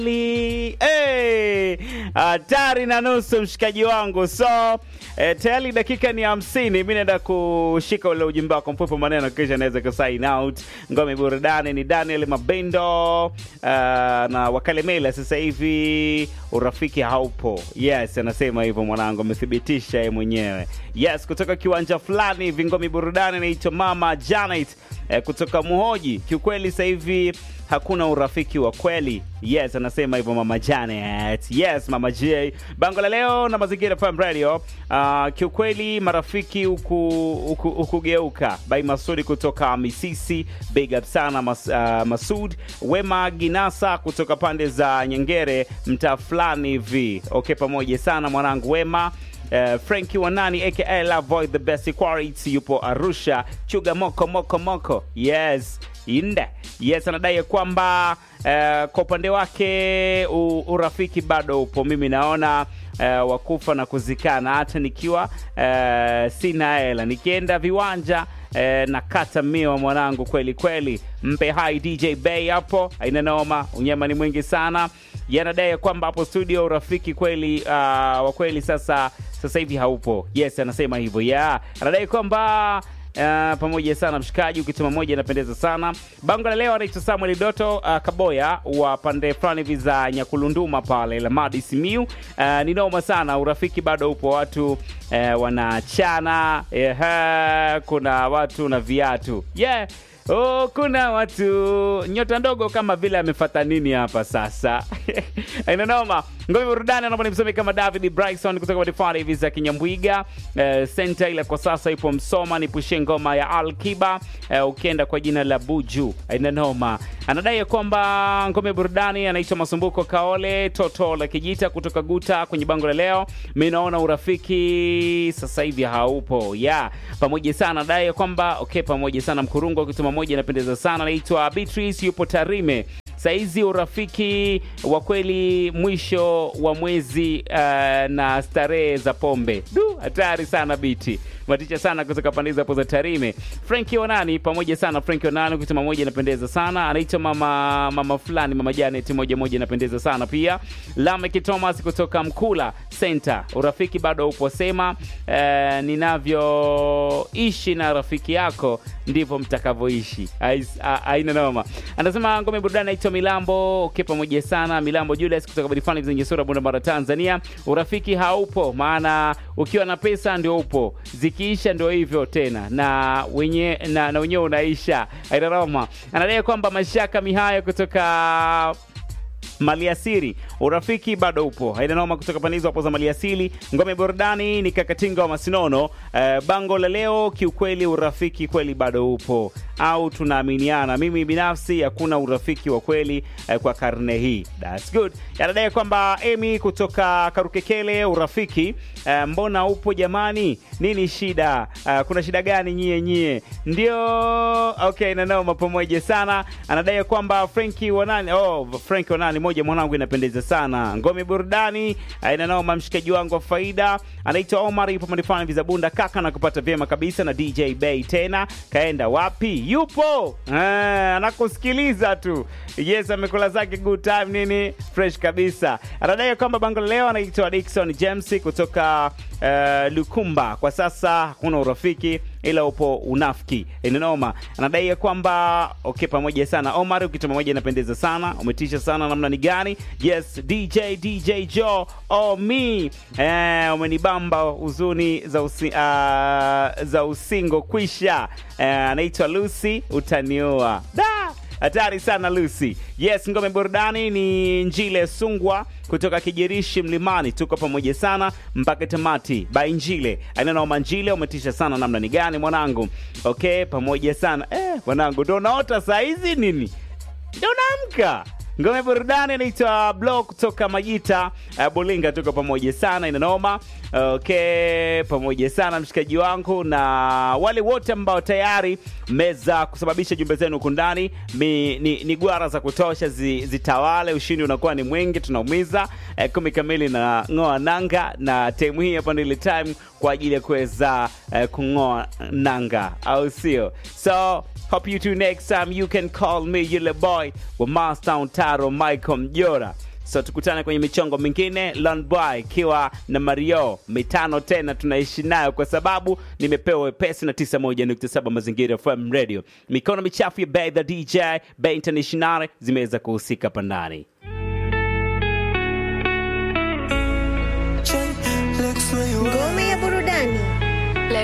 hatari na nusu mshikaji wangu so eh, tayari dakika ni hamsini mi naenda kushika ule ujumbe wako mfupi maneno kisha naweza ku sign out ngome burudani ni daniel mabendo uh, na wakalemela sasa hivi urafiki haupo yes anasema hivyo mwanangu amethibitisha yeye mwenyewe yes kutoka kiwanja fulani hivi ngome burudani naitwa mama janet eh, kutoka muhoji kiukweli sasa hivi hakuna urafiki wa kweli yes anasema hivyo mama janet yes mama j bango la leo na mazingira fm radio uh, kiukweli marafiki hukugeuka huku, huku by masudi kutoka misisi big up sana mas, uh, masud wema ginasa kutoka pande za nyengere mtaa fulani hivi okay pamoja sana mwanangu wema Uh, Frankie Wanani aka Lavoy the best quality yupo Arusha chuga moko moko moko yes inde yes anadai kwamba uh, kwa upande wake u, urafiki bado upo mimi naona uh, wakufa na kuzikana hata nikiwa uh, sina hela nikienda viwanja eh, na kata miwa mwanangu kweli kweli mpe hai dj bay hapo aina noma unyama ni mwingi sana yanadai kwamba hapo studio urafiki kweli uh, wa kweli sasa sasa hivi haupo yes anasema hivyo yeah anadai kwamba Uh, pamoja sana mshikaji ukituma moja inapendeza sana bango la leo anaitwa samuel doto uh, kaboya wa pande fulani hivi za nyakulunduma pale lamadi simiu uh, ni noma sana urafiki bado upo watu uh, wanachana uh, kuna watu na viatu yeah Oh, kuna watu nyota ndogo kama vile amefata nini hapa sasa inanoma ngome burudani anaomba nimsome kama david bryson kutoka madifari hivi za kinyambwiga uh, senta ile kwa sasa ipo msoma nipushie ngoma ya alkiba uh, ukienda kwa jina la buju inanoma anadai ya kwamba ngome burudani anaitwa masumbuko kaole toto la kijita kutoka guta kwenye bango la leo mi naona urafiki sasa hivi haupo ya yeah. pamoja sana anadai ya kwamba okay pamoja sana mkurungu akituma moja inapendeza sana anaitwa beatrice yupo tarime saizi urafiki wa kweli mwisho wa mwezi uh, na starehe za pombe du hatari sana biti maticha sana kutoka pande hapo za tarime franki onani pamoja sana franki onani ukisema moja inapendeza sana anaitwa mama mama fulani mama janet moja moja inapendeza sana pia lamek thomas kutoka mkula center urafiki bado upo sema uh, ninavyoishi na rafiki yako ndivyo mtakavyoishi aina noma anasema ngome burudani naitwa milambo okay pamoja sana milambo julius kutoka badifani zenye sura bundamara tanzania urafiki haupo maana ukiwa na pesa ndio upo zikiisha ndio hivyo tena na wenye na, na wenyewe unaisha aina noma anadai kwamba mashaka mihayo kutoka maliasiri urafiki bado upo hainanoma kutoka panizo hapo za maliasili ngome burudani ni kakatinga wa masinono uh, bango la leo kiukweli urafiki kweli bado upo au tunaaminiana mimi binafsi hakuna urafiki wa kweli uh, kwa karne hii That's good yanadai kwamba emi kutoka karukekele urafiki uh, mbona upo jamani nini shida uh, kuna shida gani nyie nyie ndio okay nanoma pamoja sana anadai kwamba frenki wanani oh, frenki wanani moja mwanangu inapendeza sana ngome burudani inanoma mshikaji wangu wa faida anaitwa omar yupo manifani vizabunda kaka na kupata vyema kabisa na dj bay tena kaenda wapi yupo ah, anakusikiliza tu yes amekula zake good time nini fresh kabisa anadai kwamba bango leo anaitwa dikson james kutoka uh, lukumba kwa sasa hakuna urafiki ila upo unafiki inanoma anadai ya kwamba okay pamoja sana omar ukituma moja inapendeza sana umetisha sana namna ni gani yes dj dj jo oh me eh, umenibamba huzuni za, usi, uh, za usingo kwisha eh, anaitwa lucy utaniua da hatari sana lucy yes ngome burudani ni njile sungwa kutoka kijirishi mlimani tuko pamoja sana mpaka tamati by njile ainanaoma njile umetisha sana namna ni gani mwanangu okay pamoja sana eh, mwanangu ndo unaota saizi nini ndo unaamka ngome burudani inaitwa blo kutoka majita uh, bulinga tuko pamoja sana inanoma okay pamoja sana mshikaji wangu na wale wote ambao tayari mmeweza kusababisha jumbe zenu huku ndani ni, ni gwara za kutosha zi, zitawale ushindi unakuwa ni mwingi tunaumiza eh, kumi kamili na ng'oa nanga na temu hii hapa ndile time kwa ajili ya kuweza eh, kung'oa nanga au sio so hope you too next time you can call me yule boy wa mastown taro michael mjora so tukutane kwenye michongo mingine Lonboy ikiwa na mario mitano tena tunaishi nayo kwa sababu nimepewa wepesi na 91.7 mazingira fm radio mikono michafu ya Bay the dj Bay international zimeweza kuhusika pandani